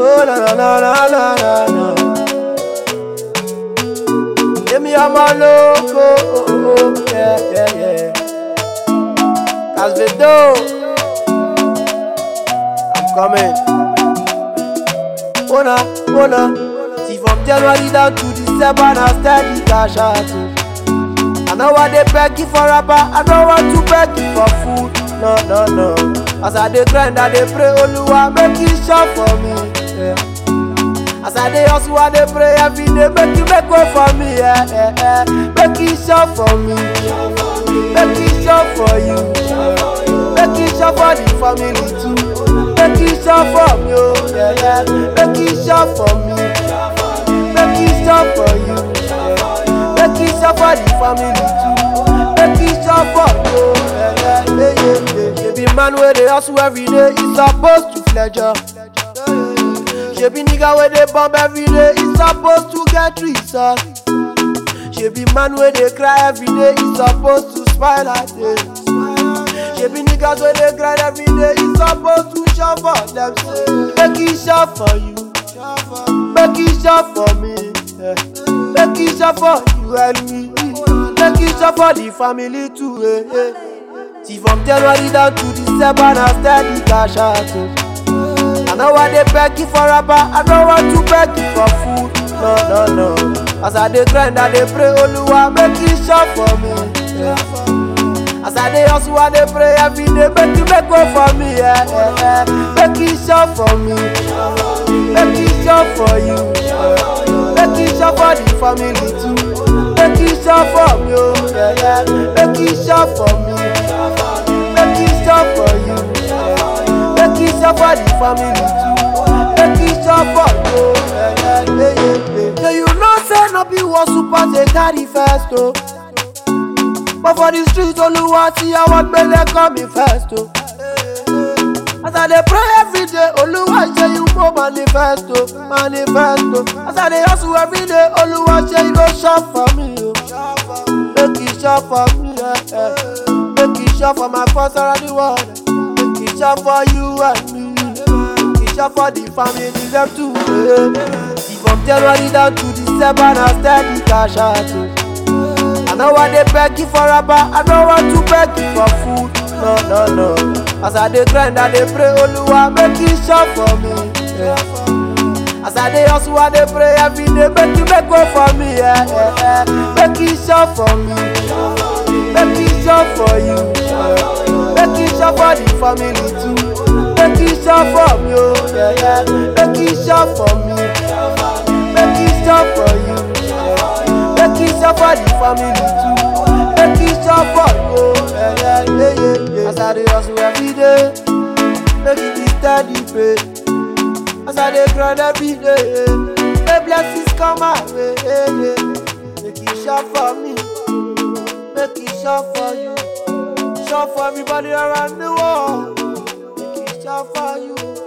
Oh na na na na na na na. Èmi ọmọ lóko, oh oh oh, yeah yeah yeah. Casvedo, I'm coming. Mona, Mona, see from January down to December, na steady cash out. oh. I know why they beg you for rapper, I don't want to beg you for food. No, no, no. As I dey grind, I dey pray, Oluwa, make you shop for me. Yeah. As I dey hustle, I dey pray every day, make you make way for me. Yeah, yeah, yeah. Make you shop for me. Make you shop for you. Make you shop for the family too. Make you shop for me, oh yeah, yeah. Make you shop for me. Make you shop for you. Make you shop for the family too. Make you shop for you, oh yeah, yeah, yeah, yeah, yeah. She be man where they hustle every day, he supposed to pleasure. She be nigga where they bomb every day, he supposed to get resource. She be man where they cry every day, he supposed to smile at day. She be niggas where they grind every day, he supposed to shop for them. Say, make it shop for you, make it shop for me, yeah. make it shop for you and me, make it shop for the family too. Eh, eh. See from January down to December, na steady cash out. oh. I know why they beg you for rapper, I don't want to beg you for food. No, no, no. As I dey grind, I dey pray, Oluwa, make you shop for me. Yeah. As I dey hustle, I dey pray every day, make you make way for me. Yeah, yeah, yeah. Make you shop for me. Make you shop for you. Make you shop for the family too. Make you shop for me, oh yeah, yeah. Make you shop for me. Make you shop for you. Make you shop for the family too. Make you shop for you. Yeah, yeah, yeah, yeah, yeah. So you know say no be one super dey carry first oh. But for the street Oluwa see I want belle come me first oh. As I dey pray every day Oluwa say you mo manifesto, manifesto. As I dey hustle every day Oluwa say you go shop for me oh. Make you shop for me yeah, yeah. Make you shop for my friends around the world. Make you shop for you and me. Make you shop for the family them too. Yeah. See from January down to December na steady cash out. oh. I know why they beg you for rapper, I don't want to beg you for food. No, no, no. As I dey grind, I dey pray, Oluwa, make you shop for me. Yeah. As I dey hustle, I dey pray every day, make you make way for me. Yeah, yeah, yeah. Make you shop for me. Make you shop for you. Make you shop for the family too. Make you shop for me, oh yeah, yeah. Make you shop for me. Make you shop for you. Make you shop for the family too. Make you shop for you, oh yeah, yeah, yeah, yeah, yeah. As I dey hustle every day, make it be steady pay. As I dey grind every day, may blessings come my way. Yeah, yeah. Make you shop for me, make you shop for you, shop for everybody around the world. Make you shop for you.